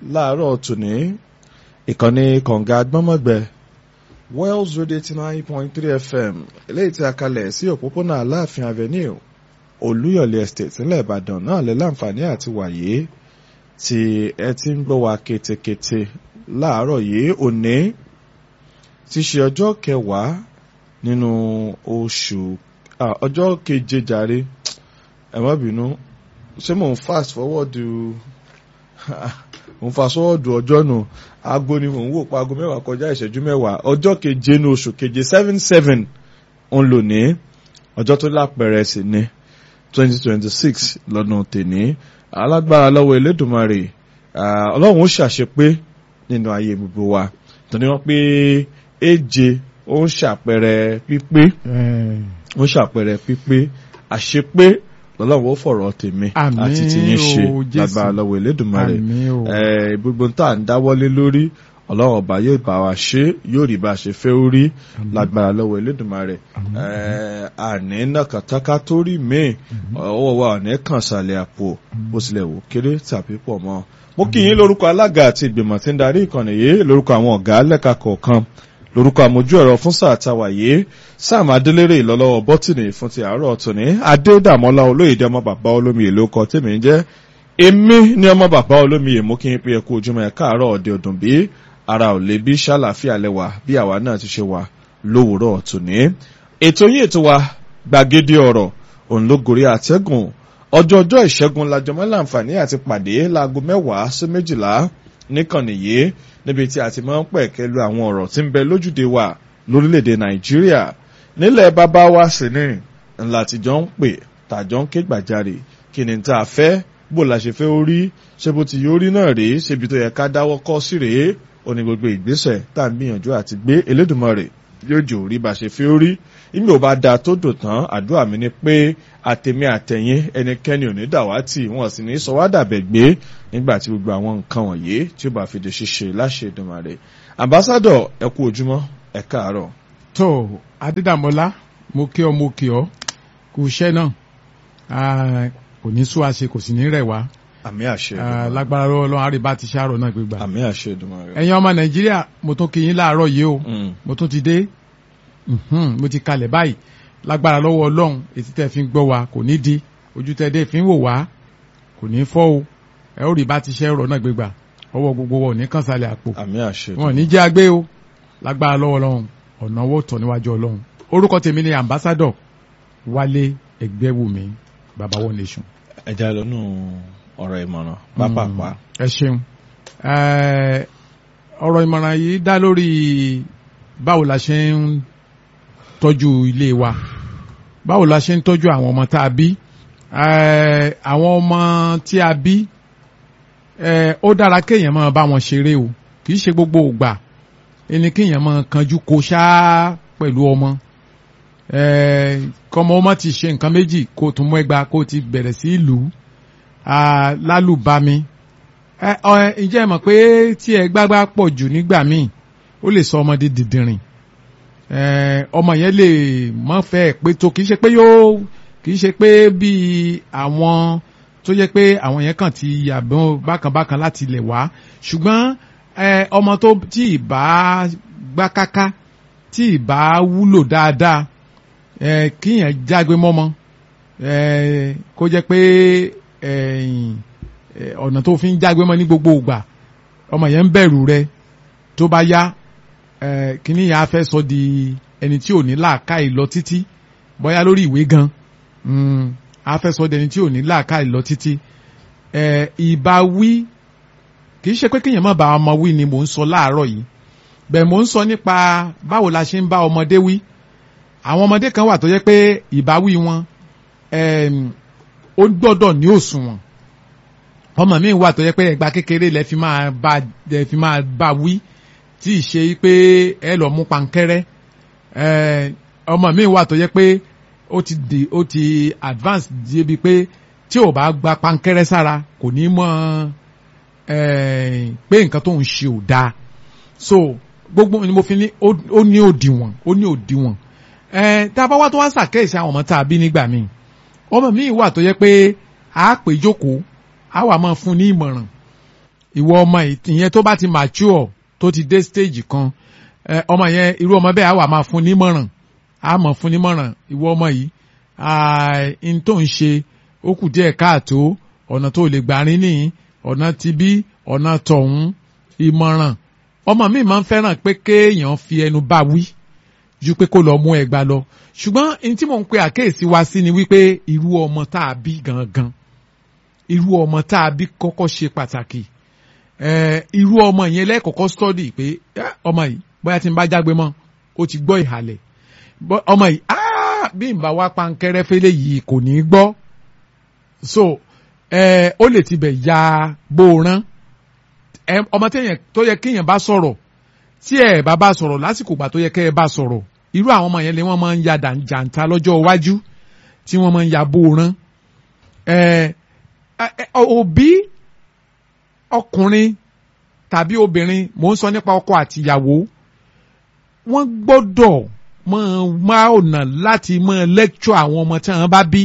láàárọ̀ tòní ìkànnì kọ̀ǹga gbọ́mọ̀gbẹ́ Wells Radio eighty nine point three FM eléyìí tí a kalẹ̀ sí òpópónà Aláàfin Avenue Olúyọ̀lé Estate nílẹ̀ Ìbàdàn náà lè láǹfààní àti wàyé tí ẹ ti ń gbọ́ wa ketekete láàárọ̀ yìí òní ti ṣe ọjọ́ kẹwàá nínú oṣù ọjọ́ keje jàre ẹ má bínú ṣé mò ń fast forward mò ń fast forward ọjọ́ nù aago ni mò ń wò pa aago mẹ́wàá kọjá ìṣẹ́jú mẹ́wàá ọjọ́ keje ní oṣù keje seven seven ń lò ní ọjọ́ tó lápẹẹrẹ sí ní twenty twenty six lọ́dún tèní alágbára lọ́wọ́ Elédùmarè ọlọ́run ó ṣàṣepé nínú ayé gbogbo wa tó ní wọ́n pé èje ó ń ṣàpẹẹrẹ pípé ó ń ṣàpẹẹrẹ pípé àṣepé lọ́lọ́run ó fọ̀rọ̀ tèmi àti tìyín ṣe lágbára lọ́wọ́ Elédùmarè gbogbo tá à ń dáwọ́lé lórí ọlọ́run ọba yóò bá wa ṣe yóò rí bá a ṣe fẹ́ orí lágbára lọ́wọ́ Elédùmarè àní nàkàtàkà tó rí míì ọwọ́ wa ọ̀nà kàn sàlẹ̀ àpò bó tilẹ̀ wò kéré tàbí pọ̀ mọ́ mo kí yín lórúkọ alága àti ìgbìmọ̀ tí ń darí ìkànnì yìí lórúkọ àwọn ọ̀gá lẹ́ka kọ̀ọ̀kan lórúkọ àmójú ẹ̀rọ fún sáà táwa yìí sáàmù adélérè ìlọ́lọ́wọ́ bọ́tìnì fún ti àárọ̀ tòní adédàmọ́lá olóyèdè ọmọ bàbá olómiyè ló kọ tèmi ń jẹ́ èmi ní ọmọ bàbá olómiyè mú kí n pé ẹkú ojúmọ́ ẹ̀ káàárọ̀ ọ̀dẹ ọdún bí ara ò lè bí ṣàlàfíà lẹ́wà bí àwa náà ti ṣe wà lówùúrọ̀ tòní. ètò yìí ètò wa gbàgede ọ̀rọ̀ òun ló gorí àtẹ́gùn ọjọ́ ọjọ́ ìṣẹ́gun lajọmọ́ láǹfààní àti pàdé láago mẹ́wàá sí méjìlá níkànnì yìí níbi tí a ti máa ń pẹ̀kẹ́ lu àwọn ọ̀rọ̀ tí ń bẹ lójúde wa lórílẹ̀‐èdè nàìjíríà nílẹ̀ bàbá wa sì ní ńlá tìjọ́ ń pè tàjọ́ ń ké gbàjarè kí ni tá a fẹ́ bó la ṣe fẹ́ orí ṣé bó ti yọrí náà rèé ṣébi tó yẹ ká dáwọ́ kọ́ sí rèé ó ní gbogbo ìgbésẹ̀ tá à ń gbìyànjú àti gbé Elédùmarè yóò jò rí bá ṣe fẹ́ orí ìmí ò bá da tó dò tán àdúrà mi ni pé àtẹ̀mí àtẹ̀yìn ẹnikẹ́ni ò ní dàwátì wọn sì ní sọ wá dàbẹ̀ gbé nígbà tí gbogbo àwọn nǹkan wọ̀nyí tí ó bá fi di ṣíṣe láṣẹ Èdùmàrè ambassadọ ẹ kú ojúmọ́ ẹ káàárọ̀. tó adédàmọ́lá mo kí ọ mo kí ọ kú iṣẹ́ náà kò ní sú àṣe kò sì ní rẹ̀ wá àmì àṣẹ Èdùmàrè lágbára Ọlọ́run àríbá ti ṣàrọ̀ náà gbégbá àmì àṣẹ Èdùmàrè. ẹ̀yin ọmọ nàìjíríà mo tún kí yín láàárọ̀ yìí o mo tún ti dé mo ti kalẹ̀ báyìí lágbára lọ́wọ́ ọlọ́run etí tẹ́ fi ń gbọ́ wa kò ní di ojú tẹ́ dé fi ń wò wá kò ní fọ́ o ẹ ó rí bá ti ṣe ọ̀rọ̀ náà gbégbà ọwọ́ gbogbo wọn ò ní kàn sálẹ̀ àpò àmì àṣẹ wọn ò ní jẹ́ agbé o lágbára lọ́wọ́ ọlọ́run ọ̀nà owó tọ̀ níwájú ọlọ́run orúkọ tèmi ni ambassador wálé ẹgbẹ́wùmí baba one nation. ẹ já lọ́nù ọ̀rọ̀ ìmọ̀ràn pápápá. ẹ ṣeun ọ̀rọ̀ ìmọ̀ràn yìí dá lórí báwo la ṣe ń tọ́jú ilé wa báwo la ṣe ń tọ́jú àwọn ọmọ tá a bí àwọn ọmọ tí a bí ó dára kéèyàn máa bá wọn ṣeré o kì í ṣe gbogbo ògbà ẹni kéèyàn máa kanjú kó ṣáá pẹ̀lú ọmọ kọ́mọ ọmọ ti ṣe nǹkan méjì kó tún mú ẹgbàá kó ti bẹ̀rẹ̀ sí ìlú lálùbami ǹjẹ́ ẹ mọ̀ pé tí ẹ gbágbá pọ̀ jù nígbà míì ó lè sọ ọmọdé dìndìnrìn ọmọ yẹn lè mọ fẹ́ pé tó kì í ṣe pé yóò kì í ṣe pé bíi àwọn tó yẹ pé àwọn yẹn kàn ti yàgbọ́n bákanbákan láti ilẹ̀ wá ṣùgbọ́n ọmọ tó tí ìbá gbá káká tí ìbá wúlò dáadáa kíyàn jágbe mọ́mọ́ kó jẹ́ pé ọ̀nà tó fi ń jágbe mọ́ ní gbogbo ìgbà ọmọ yẹn ń bẹ̀rù rẹ tó bá yá kíní yà á fẹ́ sọ di ẹni tí ò ní làákàyè lọ títí bóyá lórí ìwé gan á fẹ́ sọ di ẹni tí ò ní làákàyè lọ títí ìbáwí kì í ṣe pé kéèyàn má bá ọmọ wí ni mò ń sọ láàárọ̀ yìí bẹ́ẹ̀ mò ń sọ nípa báwo la ṣe ń bá ọmọdé wí àwọn ọmọdé kan wà tó yẹ pé ìbáwí wọn ó gbọ́dọ̀ ní òṣùwọ̀n ọmọ mi wà tó yẹ pé ẹgbà kékeré lẹ fi máa bá lẹ fi máa bá wí tí ì ṣe pé ẹ lọ mú pankẹ́rẹ́ ọmọ mi wà tó yẹ pé ó ti di ó ti advance débi pé tí ò bá gba pankẹ́rẹ́ sára kò ní mọ̀ pé nǹkan tó ń ṣe ò dáa so gbogbo ni mo fi ní ó ní òdiwọ̀n ó ní òdiwọ̀n tá a bá wá tó wá ṣàkíyèsí àwọn ọmọ tá a bí nígbà míì ọmọ mi wà tó yẹ pé a pè jókòó a wà máa fún ní ìmọ̀ràn ìwọ ọmọ yìí ìyẹn tó bá ti mature tó ti dé stage kan ẹ, ọmọ yẹn irú ọmọ bẹ́ẹ̀ á wà máa fún nímọ̀ràn á mọ̀ fún nímọ̀ràn ìwọ ọmọ yìí n tó ń ṣe ó kù díẹ̀ káàtó ọ̀nà tó lè gbà rín nìyí ọ̀nà ti bí ọ̀nà tọ̀hún ìmọ̀ràn ọmọ mi máa ń fẹ́ràn pé kéèyàn fi ẹnu bá wí ju pé kó lọ mú ẹgbàá lọ ṣùgbọ́n n tí mò ń pe àkéèsí wa sí ni wípé irú ọmọ tá a bí gangan irú ọmọ tá a bí kọ́kọ́ ṣe pàtàkì eh, irú ọmọ yẹn lẹ́kọ̀ọ́kọ́ study pé eh, ọmọ yìí bóyá tí n bá jágbe mọ́ ó ti gbọ́ ìhàlẹ̀ Bọ́- ọmọ yìí ah, bí n bá wá pankẹ́rẹ́ fẹ́lẹ́ yìí kò ní í gbọ́ so eh, ó lè tibẹ̀ ya bóoran ẹ ọmọ téèyàn tó yẹ kéèyàn bá sọ̀rọ̀ tí ẹ bá bá sọ̀rọ̀ lásìkò ìgbà tó yẹ kẹ́ ẹ bá sọ̀rọ̀ irú àwọn ọmọ yẹn lé wọ́n máa ń ya dàn- jàǹtà lọ́jọ́ iwájú tí wọ́n máa ń ya bóoran ẹ ẹ, ẹ, òbí ọkùnrin tàbí obìnrin mò ń sọ nípa ọkọ àtìyàwó wọ́n gbọ́dọ̀ máa máa ọ̀nà láti máa lecture àwọn ọmọ tí wọ́n bá bí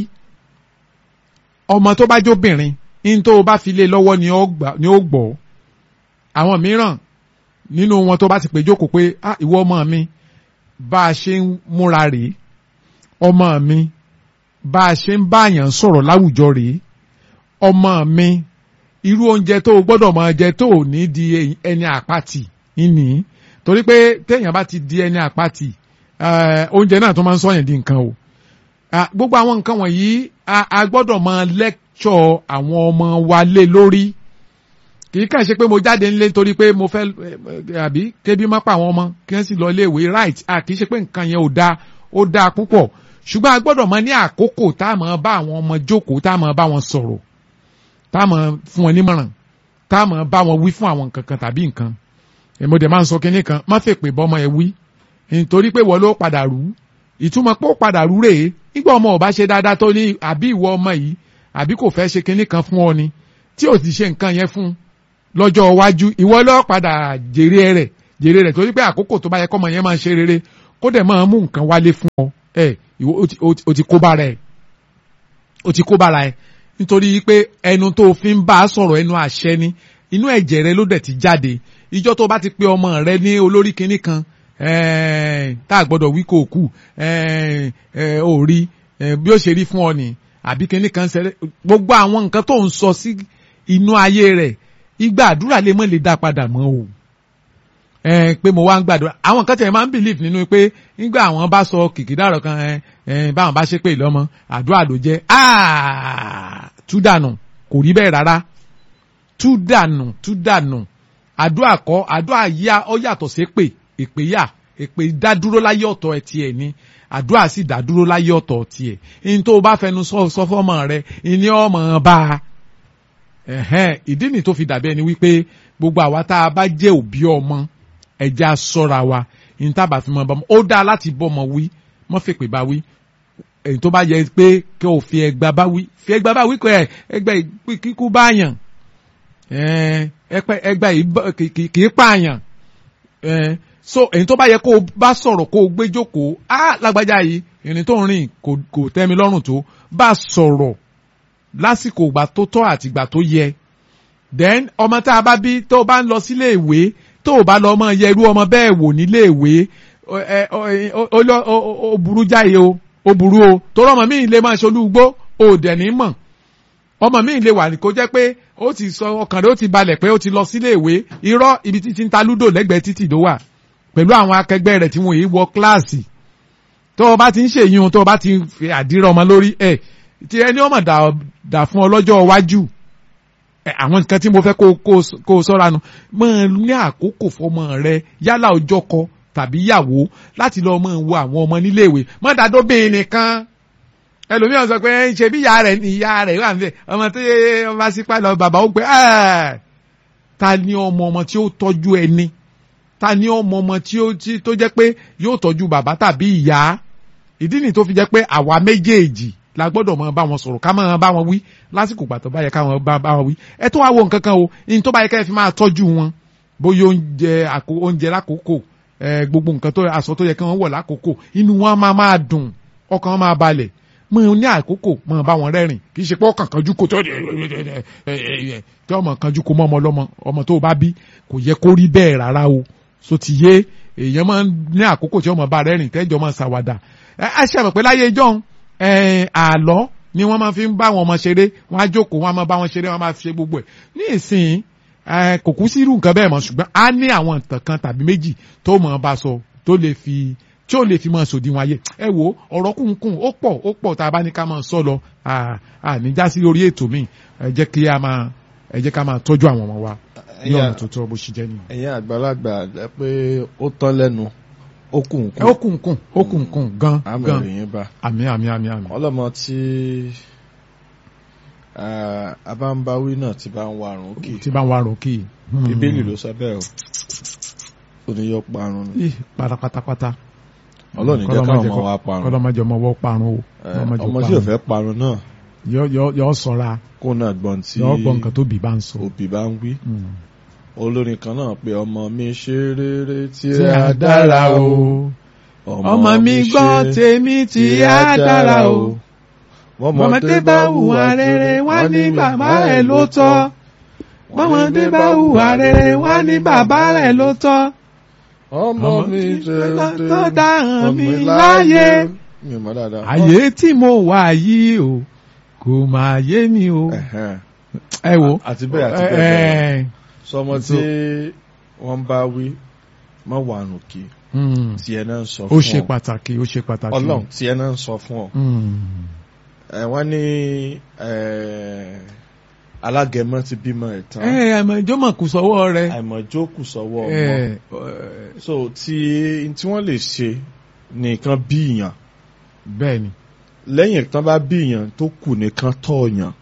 ọmọ tó bá jóbìnrin ní tó o bá fi lé lọ́wọ́ ni ó gbà- ni ó gbọ́ àwọn mìíràn nínú wọn tó bá ti pè jókòó pé ah ìwọ ọmọ mi bá a ṣe ń múra rèé ọmọ mi bá a ṣe ń báyàn sọ̀rọ̀ láwùjọ rèé ọmọ mi irú oúnjẹ tó o gbọ́dọ̀ máa jẹ tó o ní di ẹni àpatì ìní torí pé téèyàn bá ti di ẹni àpatì eh, oúnjẹ náà tó máa ń sọyàn di nǹkan o Ah, gbogbo àwọn nǹkan wọ̀nyí a a gbọ́dọ̀ máa lẹ́kṣọ̀ àwọn ọmọ wa lé lórí kì í kàn ṣe pé mo jáde ńlé torí pé mo fẹ́ eh, àbí kébí má pa àwọn ọmọ kí wọ́n sì lọ ilé ìwé right ah, kì í ṣe pé nǹkan yẹn ò dáa ó dáa púpọ̀ ṣùgbọ́n a gbọ́dọ̀ máa ní àkókò tá a máa bá àwọn ọmọ jókòó tá a máa bá wọn sọ̀rọ̀ tá a máa fún wọn nímọ̀ràn tá a máa bá wọn wí fún àwọn nǹkan kan tàbí nǹkan èmo dẹ̀ máa ń sọ kinní kan má fẹ́ pè bọ́mọ ẹ wí nítorí pé wọ́n ló padà rú ìtumọ̀ pé ó padà rú rèé nígbà ọmọ ò bá ṣe dáadáa tó ní àbí ìwọ ọmọ yìí àbí kò fẹ́ ṣe kinní kan fún ọ ni tí ò ti ṣe nǹkan yẹn fún lọ́jọ́ iwájú ìwọ ló padà jèrè rẹ̀ jèrè rẹ̀ torí pé àkókò tó bá yẹ kọ́mọ yẹn máa ṣe rere kó dẹ̀ máa mú nǹkan wálé fún ọ ẹ ìwọ ó ti- ó ti- ó ti kó bára ẹ ó ti kó bára ẹ nítorí pé ẹnu tó fi ń bá a sọ̀rọ̀ ẹnu àṣẹ ni inú ẹ̀jẹ̀ rẹ ló dẹ̀ ti jáde ìjọ́ tó bá ti pé ọmọ rẹ ní olórí kinní kan ẹ̀ẹ́n, tá a gbọ́dọ̀ wí kò kù ẹ̀ẹ́n, ẹ̀, ò rí ẹ̀, bí ó ṣe rí fún ọ ni àbí kinní kan ṣẹlẹ̀ gbogbo àwọn nǹkan tó ń sọ sí inú ayé rẹ̀ ìgbà àdúrà lè mọ́ lè dá padà mọ́ o ẹ pé mo wá ń gbàdúrà àwọn kan tẹ̀ máa ń believe nínú pé nígbà àwọn bá sọ kìkìdárọ̀ kan ẹ ẹ báwọn bá ṣe pé lọ́mọ àdúrà ló jẹ́ áà tú dànù kò rí bẹ́ẹ̀ rárá tú dànù tú dànù àdúrà kọ́ àdúrà yá ọ yàtọ̀ sí pé èpè yà èpè dádúró láyé ọ̀tọ̀ ẹ̀ tiẹ̀ ni àdúrà sì dádúró láyé ọ̀tọ̀ tiẹ̀ ní tó o bá fẹnu sọ sọ fọ́mọ rẹ ìní ọmọ bá a ẹ̀hẹ́n ìdí nì tó fi dàbí ẹni wípé gbogbo àwa tá a bá jẹ́ òbí ọmọ ẹja sọ́ra wa ní tábà fi mọ bọ́mọ ó dáa láti bọ́mọ wí mọ́ fèpè bá wí èyí tó bá yẹ pé kí o fi ẹgba bá wí fi ẹgba bá wí kọ ẹ ẹgbẹ kíkú báyàn ẹgbẹ yìí kì í pààyàn so èyí tó bá yẹ kó o bá sọ̀rọ̀ kó o gbé jókòó á lágbájá yìí ìrìn tó ń rìn kò tẹ́ mi lọ́rùn tó bá sọ̀rọ̀ lásìkò ìgbà tó tọ́ àti ìgbà tó yẹ then ọmọ tá a bá bí tó o bá ń lọ sílé ìwé tó o bá lọ ọmọ yẹ irú ọmọ bẹ́ẹ̀ wò nílé ìwé ó burú jáde o ó burú o torí ọmọ mi lè máa ṣolúgbó o dẹ̀ ní mọ̀ ọmọ mi lè wà kó jẹ́ pé ó ti sọ ọkàn rẹ̀ ó ti balẹ̀ pé ó ti lọ sílé ìwé irọ́ ibi títí ń ta lúdò lẹ́gbẹ̀ẹ́ títì tó wà pẹ̀lú àwọn akẹgbẹ́ rẹ̀ tí wọ́n yìí wọ kíláàsì tó o bá ti ń ṣèyún tó o bá ti fi àdírà ọmọ lórí ẹ̀ tí ẹni ọmọ dà fún ọ lọ́jọ́ iwájú àwọn nǹkan tí mo fẹ́ kó o sọ́ra nu máa ní àkókò fọmọ rẹ yálà ọjọ́ kọ tàbí yàwó láti lọ máa wo àwọn ọmọ níléèwé má dàdó bẹ́ẹ̀ nìkan ẹlòmíràn sọ pé ṣe bí ìyá rẹ̀ ìyá rẹ̀ wà níbẹ̀ ọmọ tó yẹ ọmọ sípà lọ bàbá ó pé ta ni ọmọ ọmọ tí ó tọ́jú ẹni ta ni ọmọ ọmọ tí ó tó jẹ́ pé yóò tọ́jú bàbá tàbí ìyá ìdí nìyí tó fi jẹ́ pé àwa méjèèjì la gbọ́dọ̀ máa bá wọn sọ̀rọ̀ ká máa bá wọn wí lásìkò pàtó bá yẹ ká wọn bá wọn wí ẹ tó wá wo nǹkan kan o ní tó bá yẹ ká ẹ fi máa tọ́jú wọn bóyá oúnjẹ oúnjẹ lákòókò gbogbo nǹkan tó aṣọ tó yẹ kí wọ́n wọ̀ lákòókò inú wọn máa máa dùn ọkàn wọn máa balẹ̀ mọ ní àkókò mọ bá wọn rẹ́rìn kì í ṣe pé ọkàn kanjú kò tó tí ọmọ kanjú kò mọ ọmọ ọlọ́mọ ọmọ tó bá bí kò yẹ kó rí bẹ́ẹ̀ rárá o so ti yé èèyàn máa ń ní àkókò tí ọmọ bá rẹ́rìn tẹ́jọ́ máa ṣàwàdà ẹ ṣe àmọ̀ pé láyé ìjọ́un àlọ́ ni wọ́n máa fi ń bá wọn ọmọ ṣeré wọ́n á jókòó wọ́n á máa bá wọn ṣeré wọ́n á máa fi ṣe gbogbo ẹ̀ ní ìsìn kò kú sí irú nǹkan bẹ́ẹ̀ mọ́ ṣùgbọ́n a ní àwọn ìtàn kan tàbí méjì tó mọ̀ bá sọ tó lè fi tí ó lè fi máa sòdiwọ̀n ayé ẹ wo ọ̀rọ̀ kùnkùn ó pọ̀ ó pọ̀ tá a bá ní ká máa sọ lọ àníjà sí orí ètò mi ẹ jẹ́ kí a máa ẹ jẹ́ ká máa tọ́jú àwọn ọmọ wa ní ọ̀nà tó tọ́ bó ṣe jẹ́ nìyẹn. ẹ̀yin àgbàlagbà ẹ pé ó tán lẹ́nu ó kùnkùn. ó kùnkùn ó kùnkùn gan àmì gan ìròyìn bá àmì àmì àmì àmì. ọlọ́mọ tí abáńbáwí náà ti bá ń warùn kì tí bá ń warùn kì í. bíbélì ló sọ bẹ́ẹ̀ o ó ní yọ parun ni Ih, pátápátápátá. ọlọ́ọ̀ni jẹ́ káwọn ọmọ wa parun kọ́lọ́mọjọ ọmọ wọ́ parun o. Eh, Kọ́lọ́mọjọ ọmọ tí ò fẹ́ parun náà yọ yọ yọ sọra kó náà gbọ́n tí yọ gbọ́ nǹkan tó bì bá ń sọ. òbí bá ń wí Mm. olórin kan náà pé ọmọ mi ṣe rere tí tí a dára o. ọmọ mi gbọ́ tèmi tí a dára o. ọmọdé bá hùwà rere wá ní bàbá rẹ̀ ló tọ́. ọmọdé bá hùwà rere wá ní bàbá rẹ̀ ló tọ́. ọmọ mi ṣe rere tó dáhùn ọmọ mi mi láyé. mi ò mọ̀ dáadáa. àyè tí mo wà yìí o kò máa yé mi o. Ẹ̀hẹ́n. ẹ wo. àti bẹ́ẹ̀ àti bẹ́ẹ̀ bẹ́ẹ̀ ẹ sọmọ tí wọ́n bá wí má wà nù kí Mm. tí ẹ náà ń sọ ó fún ṣe ọ pàtàkì ó ṣe pàtàkì. ọlọ́run tí ẹ náà ń sọ fún ọ Mm. ẹ wọ́n ní ẹ, alágẹmọ ti bímọ ẹ̀ tán ẹ àmọ́ ìjọ mà kù sọ́wọ́ rẹ. àìmọ̀jókù sọ́wọ́ ọmọ ẹ so tí tí wọ́n lè ṣe nìkan bí ìyàn bẹ́ẹ̀ ni. lẹ́yìn tán bá bí ìyàn tó kù nìkan tọ́ ọ̀yàn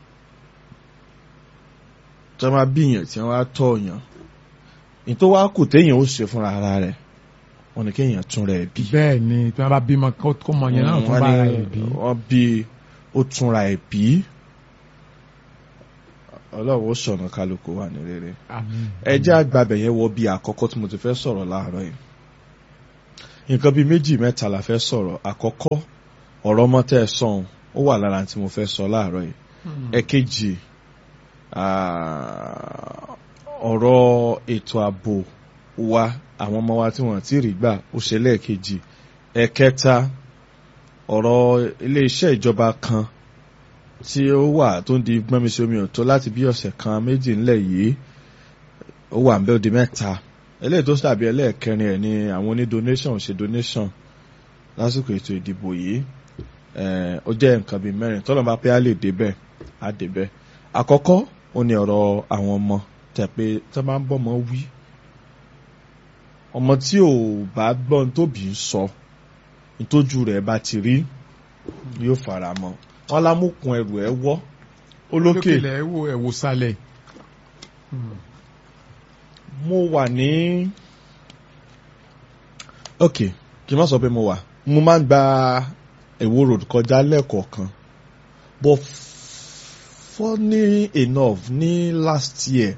tí wọ́n bá bí ìyàn tí wọ́n á tọ́ ọ̀yàn ní tó wá kù téèyàn ó ṣe fúnra ara rẹ̀ wọ́n ní kéèyàn tún rẹ̀ bí. bẹ́ẹ̀ ni tí wọ́n bá bímọ kó kó mọ yẹn náà tún Wọ́n bá ara ní rẹ̀ bí. wọ́n bí ó túnra ẹ̀ bí ọlọ́run ó sọ̀nà kálukú wà ní rere. Àmín. ẹ jẹ́ àgbàbẹ̀ yẹn wọ bí àkọ́kọ́ tí mo ti fẹ́ sọ̀rọ̀ láàárọ̀ yìí. nǹkan bíi méjì mẹ́ta la fẹ́ sọ̀rọ̀ àkọ́kọ́ ọ̀rọ̀ ọmọ tẹ́ ẹ sọ̀hún ó wà lára tí mo fẹ́ sọ láàárọ̀ yìí. Mm. ẹ̀kejì ah, ọ̀rọ̀ ètò ààbò wa àwọn ọmọ wa tí wọ́n ti rí gbà ó ṣe lẹ́ẹ̀kejì ẹ̀kẹta ọ̀rọ̀ iléeṣẹ́ ìjọba kan tí ó wà tó ń di gbọ́nmisí omi ọ̀tọ̀ láti bí ọ̀sẹ̀ kan méjì ńlẹ̀ yìí ó wà ń bẹ́ ó di mẹ́ta eléyìí tó dàbí ẹlẹ́ẹ̀kẹrin ẹ̀ ni àwọn oní donation ṣe donation lásìkò ètò ìdìbò yìí Eh, ó jẹ́ nǹkan bíi mẹ́rin tọ́lọ́ bá pé á lè débẹ̀ á débẹ̀ àkọ́kọ́ ó ní ọ̀rọ̀ àwọn ọmọ tẹ̀ pé tó máa ń bọ́mọ wí ọmọ tí ò bá gbọ́n tóbi ń sọ ìtójú rẹ̀ bá ti rí yóò fara mọ́ wọn lámùkún ẹrù ẹ wọ́ olókè olókèlè ẹ wo ẹ wo sálẹ̀. mo wà ní ok kí n má sọ pé mo wà mo máa ń gba Èwo road kọjá lẹ́ẹ̀kọ̀ọ̀kan but funny enough ní last year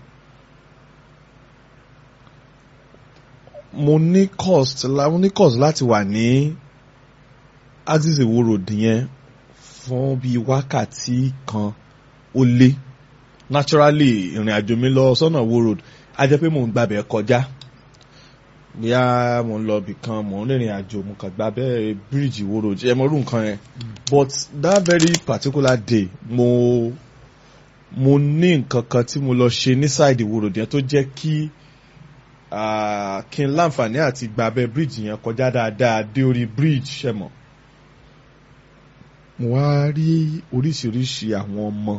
mo ní cost la- mo ní cost láti wà ní axis Èwo road yẹn fún bíi wákàtí kan ó lé naturally ìrìn àjò mi lọ sọ́nà Èwo road a jẹ́ pé mò ń gbàbẹ̀ kọjá bóyá mò ń lọ ibì kan mò ń rìnrìn àjò mo kàn gba bẹ́ẹ̀ bíríìjì Ìwó road ẹ mọ irú nǹkan yẹn but that very particular day mo mo ní nǹkan kan tí mo lọ ṣe ní side Ìwó road yẹn tó jẹ́ kí ah, kí n láǹfààní àti gba abẹ́ bíríìjì yẹn kọjá dáadáa dé orí bíríìjì ṣe mọ̀ mo wá rí oríṣiríṣi àwọn ọmọ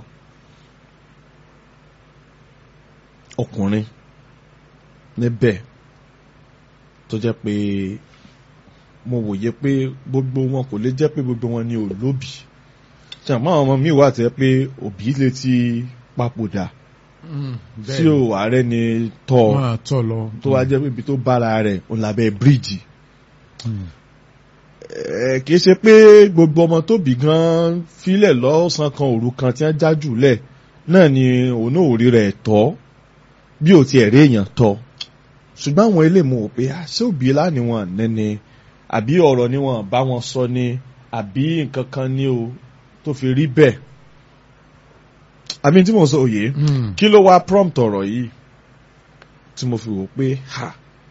ọkùnrin níbẹ̀ tó jẹ́ pé mo wòye pé gbogbo wọn kò lè jẹ́ pé gbogbo wọn ni òlóbì ṣàmọ́ àwọn ọmọ mi wà tẹ́ pé òbí lè ti papòdà tí ò ààrẹ ni tọ́ wọn àtọ̀ lọ. tó wá jẹ́ pé ibi tó bára rẹ̀ òun lábẹ́ bíríìjì Mm. ẹ kìí ṣe pé gbogbo ọmọ tó bí gan filẹ̀ lọ́sàn kan òru kan tí wọ́n já jùlẹ̀ náà ni òun náà ò rí rẹ̀ tọ́ bí ò tiẹ̀ rí èèyàn tọ́ ṣùgbọ́n àwọn ilé mu ò pé àṣé òbí lánìí wọn nẹ́ni àbí ọ̀rọ̀ ni wọn bá wọn sọ ni àbí nǹkan kan ni o tó fi rí bẹ́ẹ̀ àmì tí mo sọ òye Mm. kí ló wá prompt ọ̀rọ̀ yìí tí mo fi wò pé ha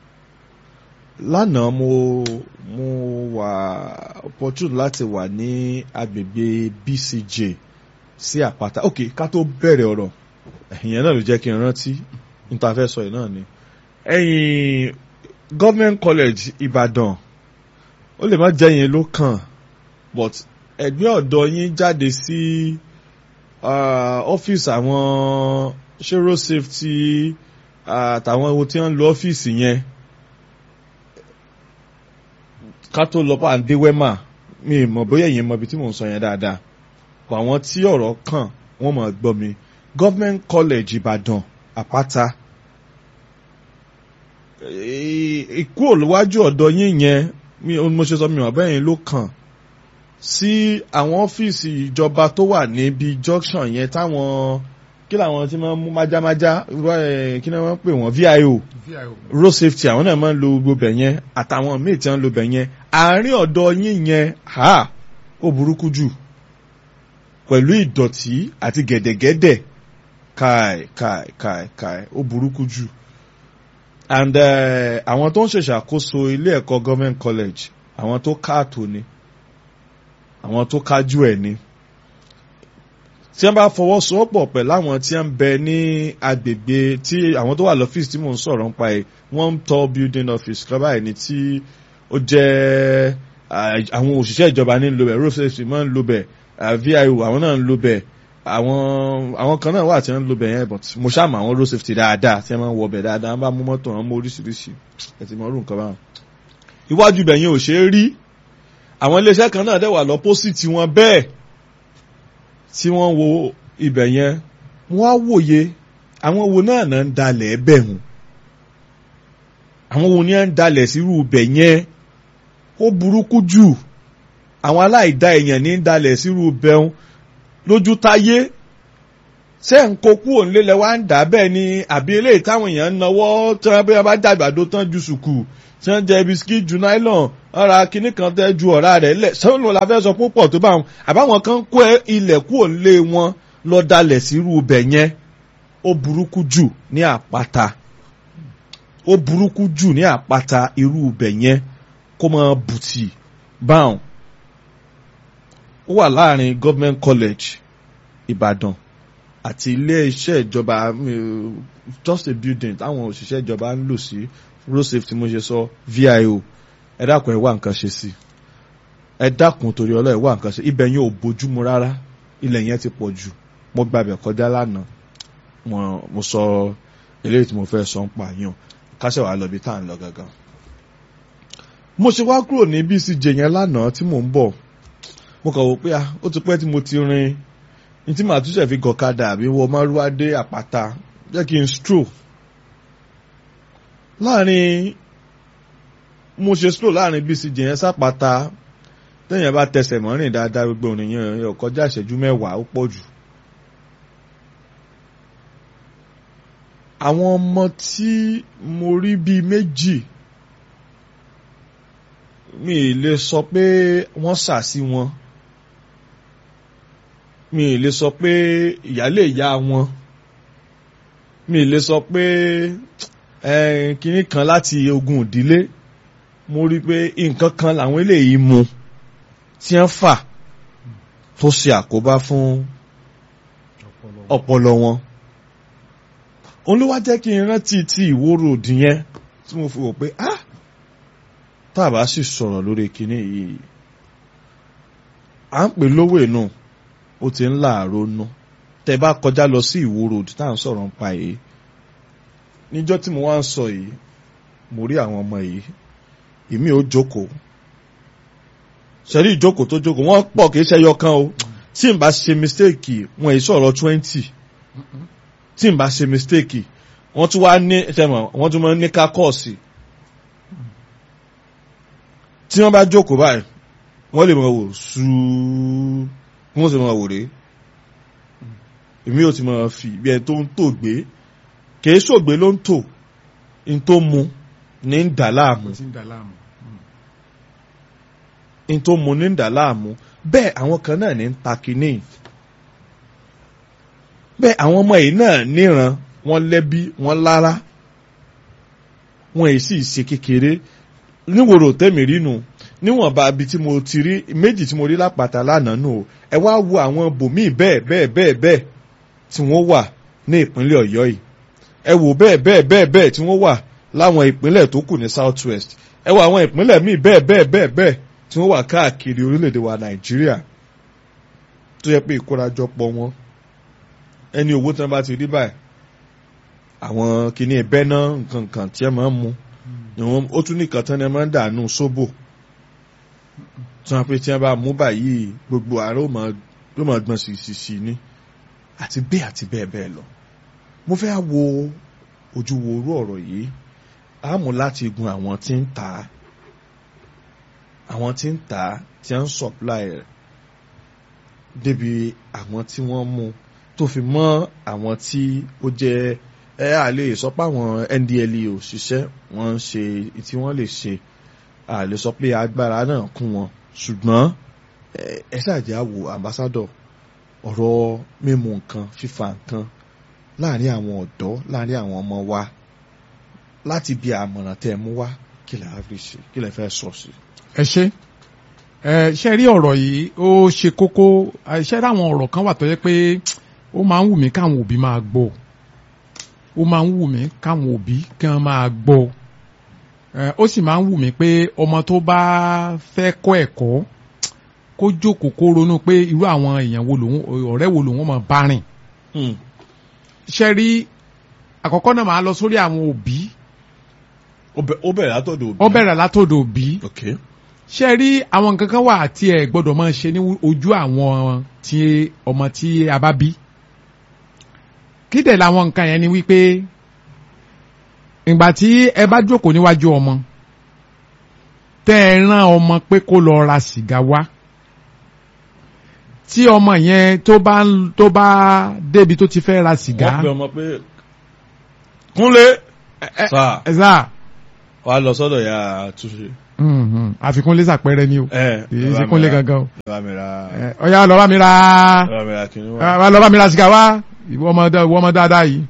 lánàá mo mo wà opportune láti wà ní agbègbè BCJ sí àpáta ok ká tó bẹ̀rẹ̀ ọ̀rọ̀ ìyẹn náà ló jẹ́ kí n rántí níta fẹ́ sọ yìí náà ni ẹ̀yìn government college Ìbàdàn ó lè má jẹ́ yẹn ló kàn but ẹgbẹ́ ọ̀dọ́ yín jáde sí ọ́fíìsì àwọn ṣé road safety àtàwọn ewu tí wọ́n ń lo ọ́fíìsì yẹn ká tó lọ pa àǹdé wẹ́mà mi ì mọ̀ bóyá ìyẹn mọ ibi tí mò ń sọ yẹn dáadáa pọ̀ àwọn tí ọ̀rọ̀ kàn wọ́n mọ̀ gbọ́ mi government college Ìbàdàn Àpáta ikú olùwájú ọ̀dọ̀ yín yẹn mi mo ṣe sọ mi ò bẹ́yìn ló kàn sí àwọn ọ́fíìsì ìjọba tó wà níbi junction yẹn táwọn kí làwọn tí wọ́n mú májámájá kí ni wọ́n pè wọ́n VIO road safety àwọn náà máa ń lo gbogbo bẹ̀ yẹn àtàwọn míì tí wọ́n ń lo bẹ̀ yẹn àárín ọ̀dọ̀ yín yẹn ha ó burúkú jù pẹ̀lú ìdọ̀tí àti gẹ̀dẹ̀gẹ̀dẹ̀ káì káì káì káì ó burúkú jù and àwọn tó ń ṣèṣàkóso ilé ẹ̀kọ́ government college àwọn tó káàtó ni àwọn tó kájú ẹ̀ ni tí wọ́n bá fọwọ́sowọ́pọ̀ pẹ̀lú àwọn tí wọ́n ń bẹ ní agbègbè tí àwọn tó wà lọ́fíìsì tí mò ń sọ̀rọ̀ ń pa ẹ̀ wọ́n ń tọ́ building office kọ́ báyìí ni tí ó jẹ́ àwọn òṣìṣẹ́ ìjọba ní ń lo bẹ̀ road safety máa ń lo bẹ̀ VIO àwọn náà ń lo bẹ̀ àwọn àwọn kan náà wà tí wọ́n ń lo bẹ̀ yẹn but mo ṣàmù àwọn road safety dáadáa tí wọ́n máa ń wọ bẹ̀ dáadáa wọ́n bá mú mọ́tò wọn mú oríṣiríṣi ẹ̀ ti mọ orú nǹkan báwọn. iwájú bẹ̀ yẹn ò ṣeé rí àwọn iléeṣẹ́ kan náà dẹ̀ wà lọ́pọ́sìtì wọn bẹ́ẹ̀ tí wọ́n wo ibẹ̀ yẹn wọ́n á wòye àwọn wo náà náà ń dalẹ̀ ẹbẹ̀ hùn àwọn wo ni à ń dalẹ̀ sírú ibẹ̀ yẹn ó burúkú jù àwọn aláìda èèyàn ní ń dalẹ̀ sírú ibẹ̀ hùn lójú táyé ṣé ń kó kú òǹlé lẹ wá ń dà bẹ́ẹ̀ ni àbí eléyìí táwọn èèyàn ń nawọ́ tí wọ́n bá bá dàgbàdo tán ju sùkù tí wọ́n jẹ bisikì ju nylon ọ̀rá kinní kan tẹ́ ju ọ̀rá rẹ̀ lẹ̀ sọ́nù la fẹ́ sọ púpọ̀ tó bá wọn àbáwọn kan kó ilẹ̀ kú òǹlé wọn lọ dalẹ̀ sírú ibẹ̀ yẹn ó burúkú jù ní àpáta ó burúkú jù ní àpáta irú ibẹ̀ yẹn kó máa bùtì báwọn ó wà láàrin government college Ìbàdàn àti ilé iṣẹ́ ìjọba just a building táwọn òṣìṣẹ́ ìjọba ń lò sí road safety mo ṣe sọ VIO ẹ dákun ẹ wá nǹkan ṣe sí ẹ dákun torí ọlọ́ ẹ wá nǹkan ṣe ibẹ̀ yẹn ò bójúmu rárá ilẹ̀ yẹn ti pọ̀ jù mo gbàbẹ̀ kọjá lánàá mo sọ eléyìí tí mo fẹ́ sọ ń pa yàn kásẹ̀ wàá lọ bí tá à ń lọ gangan. mo ṣe wá kúrò ní BCJ yẹn lánàá tí mò ń bọ̀ mo kàn wò pé ah ó ti pẹ́ tí mo ti rin ní tí màá túnṣe fi gọ̀kadà àbí wọ márúwá dé àpáta jẹ́ kí n stroll láàrin mo ṣe stroll láàrin BCJ yẹn sápáta tẹ́yìn bá tẹsẹ̀ mọ́rìn dáadáa gbogbo ònìyàn yẹn kọjá ìṣẹ́jú mẹ́wàá ó pọ̀ jù. àwọn ọmọ tí mo rí bíi méjì mi ì lè sọ pé wọ́n sà sí wọn mi ì lè sọ pé ìyálé ìyá wọn mi ì lè sọ pé kinní kan láti ogun ìdílé mo rí i pé nǹkan kan làwọn eléyìí mu tí wọ́n fà tó ṣe àkóbá fún ọpọlọ wọn òun ló wá jẹ́ kí n rántí ti ìwó road yẹn tí mo fi wò pé ah tá a bá sì sọ̀rọ̀ lórí kinní yìí à ń pè lówó inú ó ti ń láàárọ̀ nú tẹ bá kọjá lọ sí ìwó road tá à ń sọ̀rọ̀ ń pa yìí níjọ́ tí mo wá ń sọ yìí mo rí àwọn ọmọ yìí ìmí ò jókòó ṣẹ̀rí ìjókòó tó jókòó wọ́n pọ̀ kì í ṣe ẹyọ kan o tí n bá ṣe mistake wọ́n èyí sọ̀rọ̀ twenty tí n bá ṣe mistake wọ́n tún wá ní ṣẹ́mọ̀ wọ́n tún máa ń ní kákọ́ọ̀sì tí wọ́n bá jókòó báyìí wọ́n lè máa wò sùúrù wọ́n sì máa wò rèé èmi ò ti máa fi bí ẹ tó ń tò gbé kìí ṣògbé ló ń tò ń tó mu ní ń dà láàmú n tó mu ní dà láàmú bẹ́ẹ̀ àwọn kan náà ní ń ta kínní bẹ́ẹ̀ àwọn ọmọ yìí náà níran wọ́n lẹ́bí wọ́n lára wọ́n èyí sì ṣe kékeré níwòrò tẹ́mi rínu níwọ̀nba ibi tí mo ti rí méjì tí mo rí lápáta lánàá nù o ẹ wá wo àwọn bòmíì bẹ́ẹ̀ bẹ́ẹ̀ bẹ́ẹ̀ bẹ́ẹ̀ tí wọ́n wà ní ìpínlẹ̀ ọ̀yọ́ yìí ẹ wò bẹ́ẹ̀ bẹ́ẹ̀ bẹ́ẹ̀ bẹ́ẹ̀ tí wọ́n wà láwọn ìpínlẹ̀ tó kù ní south west ẹ wo àwọn ìpínlẹ̀ míì bẹ́ẹ̀ bẹ́ẹ̀ bẹ́ẹ̀ bẹ́ẹ̀ tí wọ́n wà káàkiri orílẹ̀-èdè wa nàìjíríà tó yẹ pé ìkórajọpọ̀ wọn ẹni owó tí wọ́n bá ti rí báyìí àwọn kìíní ẹbẹ́ náà nǹkan kan tí ẹ máa ń mu ó tún nìkan tán ni ẹ máa ń dànù sóbò tí wọ́n pe tí wọ́n bá mú báyìí gbogbo àárọ̀ ló máa gbọ̀n sí ní àti bẹ́ẹ̀ àti bẹ́ẹ̀ bẹ́ẹ̀ lọ mo fẹ́ wo ojú wo orú ọ̀rọ̀ yìí a mú láti gun àwọn tí ń tà á àwọn tí ń tà á tí ń supply rẹ̀ débi àwọn tí wọ́n mú tó fi mọ́ àwọn tí ó jẹ́ ẹ à lè sọ pé àwọn NDLEA òṣìṣẹ́ wọ́n ń ṣe tí wọ́n lè ṣe à lè sọ pé agbára náà kún wọn ṣùgbọ́n ẹ ṣàjẹ́ àwò ambassador ọ̀rọ̀ mímu nǹkan fífa nǹkan láàrin àwọn ọ̀dọ́ láàrin àwọn ọmọ wa láti bí àmọ̀ràn tẹ́ ẹ mú wá kí lè fi ṣe kí lè fẹ́ sọ sí. ẹ ṣe ẹ ṣe rí ọ̀rọ̀ yìí ó ṣe kókó ṣe rí àwọn ọ̀rọ̀ kan wà tó yẹ pé ó máa ń wù mí káwọn òbí máa gbọ́ ó máa ń wù mí káwọn òbí kí wọ́n máa gbọ́ ó sì máa ń wù mí pé ọmọ tó bá fẹ́ kọ́ ẹ̀kọ́ kó jókòó kó ronú pé irú àwọn èèyàn wo lòun ọ̀rẹ́ wo lòun máa bá rìn ṣe rí àkọ́kọ́ náà máa lọ sórí àwọn òbí ó bẹ̀rẹ̀ látọ̀dọ̀ òbí. ó bẹ̀rẹ̀ látọ̀dọ̀ òbí. okay. ṣe rí àwọn nǹkan kan wà tí ẹ gbọ́dọ̀ máa ṣe ní ojú àwọn tí ọmọ tí a bá bí. kí dẹ̀ làwọn nǹkan yẹn ni wípé ìgbà tí ẹ bá jókòó níwájú ọmọ tẹ́ ẹ rán ọmọ pé kó lọ ra sìgá wá tí ọmọ yẹn tó bá tó bá débi tó ti fẹ́ ra sìgá. wọ́n pe ọmọ pé kúnlé sáà ẹ sáà wàá lọ sọ́dọ̀ ya túnṣe. àfikún lé sàpẹrẹ ni o kìí ṣe kúnlé gangan o. lọ́wọ́ mi ra ọ̀ya lọ́wọ́ mi ra lọ́wọ́ mi ra kìnní wá. lọ́wọ́ mi ra sìgá wá ìwọ ọmọ dáadáa yìí.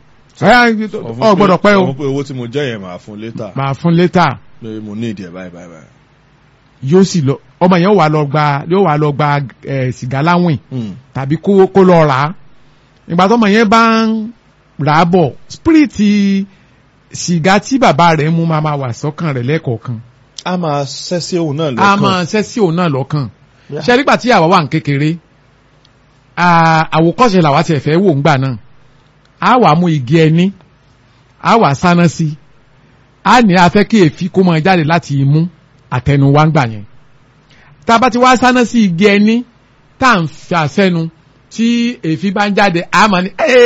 ọ gbọ́dọ̀ pẹ́ o. mo pe owó tí mo jẹ́ yẹn màá fún létà. màá fún létà. pé mo ní ìdí ẹ̀ báyìí báyìí báyìí. yóò sì lọ ọmọ yẹn wà lọ gba yóò wà lọ gba sìgá láwìn tàbí kó kó lọ rà á ìgbà tó ọmọ yẹn bá ń rà á bọ̀ spiriti sìgá tí bàbá rẹ̀ mú máa ma wà sọ́kàn rẹ̀ lẹ́ẹ̀kọ̀ọ̀kan. a máa ṣẹ́sí òun náà lọ́kàn. a máa ṣẹ́sí òun náà lọ́kàn. ṣe nígbà tí àwa wà ń kékeré àwòkọ́ṣe làwa tiẹ̀ fẹ́ wò ńgbà náà a wà mú igi ẹni a wà sáná sí a ní a fẹ́ kí èéfín kó máa jáde láti imú àtẹnuwá ńgbà yẹn tá a bá ti wá sáná sí igi ẹni tá à ń fi àsẹ́nu tí èéfín bá ń jáde a máa ní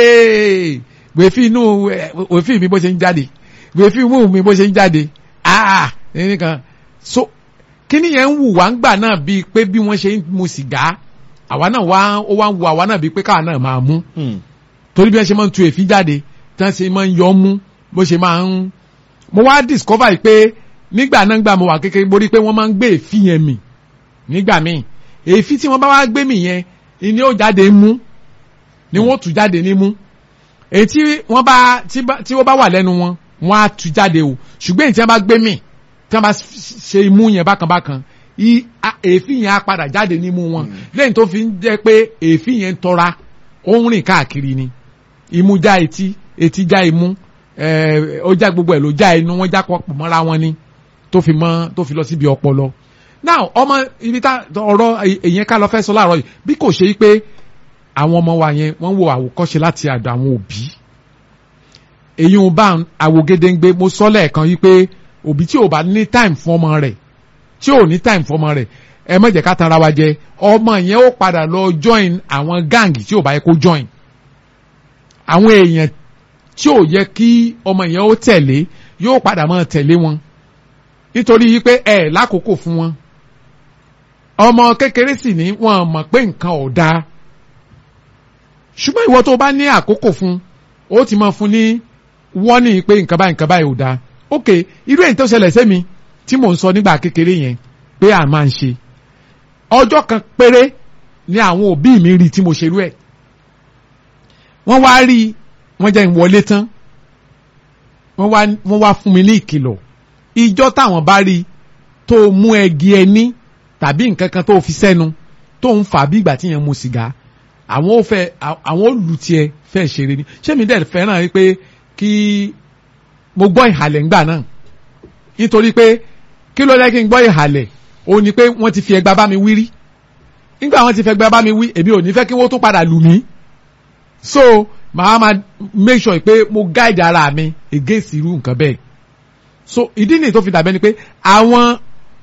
wèéfín inú wèéfín mi bó ṣe ń jáde wèéfín imú mi bó ṣe ń jáde aa nìkan so kíní yẹn ń wù wá ń gbà náà bíi pé bí wọ́n ṣe ń mu sìgá àwa náà wá ó wá ń wù àwa náà bíi pé káwa náà máa mú torí bí wọ́n ṣe máa ń tu èéfín jáde tí wọ́n ṣe máa ń yọ mú bó ṣe máa ń mo wá discover yìí pé nígbà náà gbà mo wà kékeré mo rí i pé wọ́n máa ń gbé èéfín yẹn mì nígbà míì èéfín tí wọ́n bá wá gbé mì yẹn ni ó jáde mú ni wọ́n tú jáde ní mú èyí tí wọ́n bá tí wọ́n bá wà lẹ́nu wọn wọ́n á tú jáde o ṣùgbọ́n èyí tí wọ́n bá gbé mì tí wọ́n bá ṣe imú yẹn bákan bákan èéfín yẹn á padà jáde nímú wọn lẹ́yìn tó fi ń jẹ́ pé èéfín yẹn ń tọ́ra ó ń rìn káàkiri ni imú já etí etí já imú ó já gbogbo ẹ̀ ló já inú wọ́n já pọ̀ mọ́ra wọn ni tó fi mọ́ tó fi lọ síbi ọpọlọ now ọmọ ibi tá ọ̀rọ̀ èyàn ká lọ fẹ́ sọ láàárọ̀ yìí bí kò ṣe pé àwọn ọmọ wa yẹn wọ́n wo àwòkọ́ṣe láti àdọ̀ àwọn òbí èyí ń bá àwògedengbe mo sọ lẹ́ẹ̀kan yìí pé òbí tí ò bá ní time fún ọmọ rẹ̀ tí ò ní time fún ọmọ rẹ̀ ẹ má jẹ́ ká tanra wa jẹ ọmọ yẹn ó padà lọ join àwọn gáàngì tí ò bá yẹ kó join àwọn èèyàn tí ò yẹ kí ọmọ yẹn ó tẹ̀lé yóò padà máa tẹ̀lé wọn nítorí yìí pé ẹ lákòókò fún wọn ọmọ kékeré sì ní wọn mọ̀ pé nǹkan ò dáa ṣùgbọ́n ìwọ tó bá ní àkókò fún ó ti máa fún ní wọ́nì pé nǹkan báyìí nǹkan báyìí ò dáa ok irú èyí tó ṣẹlẹ̀ sẹ́mi tí mò ń sọ nígbà kékeré yẹn pé à máa ń ṣe ọjọ́ kan péré ni àwọn òbí mi rí tí mo ṣerú ẹ̀ wọ́n wá rí wọ́n jẹ́ ìwọlé tán wọ́n wá wọ́n wá fún mi ní ìkìlọ̀ ìjọ́ táwọn bá rí tó mú ẹgi ẹní tàbí nǹkan kan tó fi sẹ́nu tó ń fà bí ìgbà tí yẹn mu sìgá àwọn ò fẹ́ àwọn olùtiẹ̀ fẹ́ ṣeré ni ṣé mi dẹ̀ fẹ́ràn rí pé kí mo gbọ́ ìhàlẹ̀ ńgbà náà nítorí pé kí ló lẹ́ kí n gbọ́ ìhàlẹ̀ ó ní pé wọ́n ti fi ẹgba bá mi wí rí nígbà wọ́n ti fi ẹgba bá mi wí èmi ò ní fẹ́ kí wọ́n tún padà lù mí so màá ma make sure pé mo guide ara mi against irú nǹkan bẹ́ẹ̀ so ìdí nìyí tó fi dàbẹ́ ni pé àwọn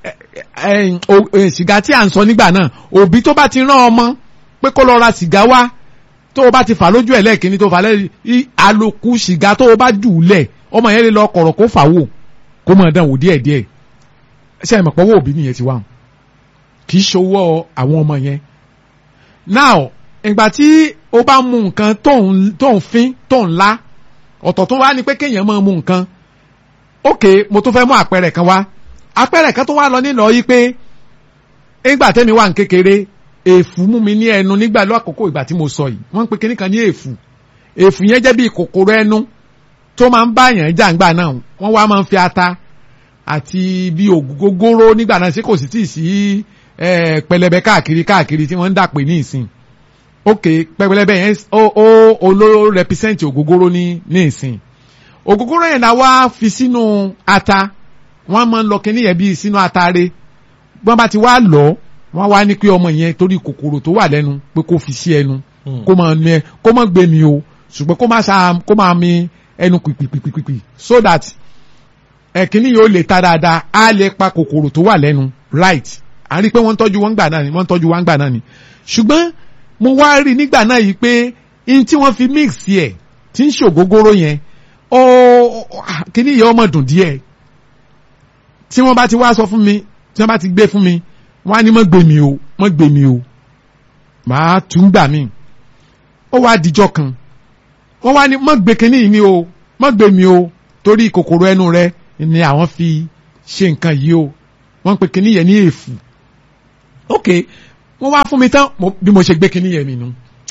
sìgá tí à ń sọ nígbà náà òbí tó bá ti rán ọmọ pé kó lọ ra sìgá wá tó o bá ti fà lójú ẹ̀ lẹ́ẹ̀kínní tó fà lẹ́yìn àlòkù sìgá tó o bá jù ú lẹ̀ ọmọ yẹn lè lọ kọ̀rọ̀ kó fà wò kó mọ̀ dán wò díẹ̀ díẹ̀ ṣe àmọ̀ pọ̀wọ́ òbí nìyẹn ti wà hàn kì í ṣòwò àwọn ọmọ yẹn now ìgbà tí o bá mu nǹkan tó ń tó ń fín tó ń lá ọ̀tọ̀ tó wá ní pé kéèyàn máa mu nǹkan ok mo tún fẹ́ mú àpẹẹrẹ kan wá àpẹẹrẹ kan tó wá lọ nílò yìí pé ìgbà tẹ́mi wà ní kékeré èèfù mú mi ní ẹnu nígbà lọ́kòókò ìgbà tí mo sọ yìí wọ́n ń pe kíní kan ní èèfù èèfù yẹn jẹ́ bí kòkòrò ẹnu tó máa ń bá yàn jàǹgbà náà wọ́n wá máa ń fi ata àti bí ògógóró nígbà náà ṣé kò sì tíì sí pẹlẹbẹ káàkiri káàkiri tí wọ́n ń dàpè ní ìsìn ok pẹlẹbẹ yẹn ó ó olóró represent ògógóró ní ní ìsìn ògógóró yẹn náà wá fi sínú ata wọ́n máa ń lọ kíní yẹn bí sínú atare wọ́n bá ti wá lọ wọ́n wá ní pé ọmọ yẹn torí kòkòrò tó wà lẹ́nu pé kó fi sí ẹnu kó máa ní ẹ kó máa gbé mi o ṣùgbọ́n kó máa sa kó máa mi ẹnu pìpìpìpìpì so that ẹ̀kíní yóò lè ta dáadáa á lè pa kòkòrò tó wà lẹ́nu right à ń rí i pé wọ́n ń tọ́jú wọn gbà náà ni wọ́n ń tọ́jú wọn gbà náà ni ṣùgbọ́n mo wá rí i nígbà náà yìí pé in tí wọ́n fi mix yẹ tí ń ṣògógóró yẹn ó kíní yẹn ọmọ dùn díẹ̀ tí wọ́n bá ti wá sọ fún mi tí wọ́n bá ti gbé fún mi wọ́n á ní mọ́ gbé mi o mọ́ gbé mi o màá tún gbà mí ó wá dijọ́ kan wọ́n wá ní mọ́ gbé kíní yìí mi o mọ́ gbé mi o torí kòkòrò ẹnu rẹ ni àwọn fi ṣe nǹkan yìí o wọ́n pe kíní yẹn ní èèfù ok wọ́n wá fún mi tán bí mo ṣe gbé kíní yẹn mi nu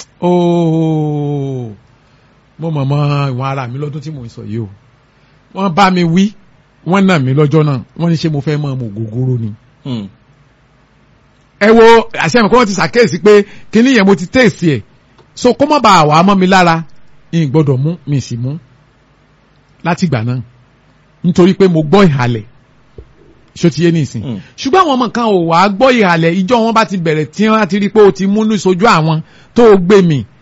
ooo mo mọ̀ mọ́ ìwọ̀n ara mi lọ́dún tí mo ń sọ yìí o wọ́n bá mi wí wọ́n nà mí lọ́jọ́ náà wọ́n ní ṣé mo fẹ́ mọ́ ọmọ ògógóró ni. ẹ wo àṣẹmọ̀ kí wọ́n ti ṣàkíyèsí pé kíní yẹn mo ti tẹ̀sí ẹ̀ so kó má bàa wà á mọ́ mi lára n gbọ́dọ̀ mú mi sì mú láti ìgbà náà nítorí pé mo gbọ́ ìhàlẹ̀ ṣó ti yé nìsín ṣùgbọ́n àwọn ọmọ kan ò wá gbọ́ ìhàlẹ̀ ìjọ wọn bá ti bẹ̀rẹ̀ tí wọ́n ti rí pé o ti múnú sojú àwọn tó o gbé mi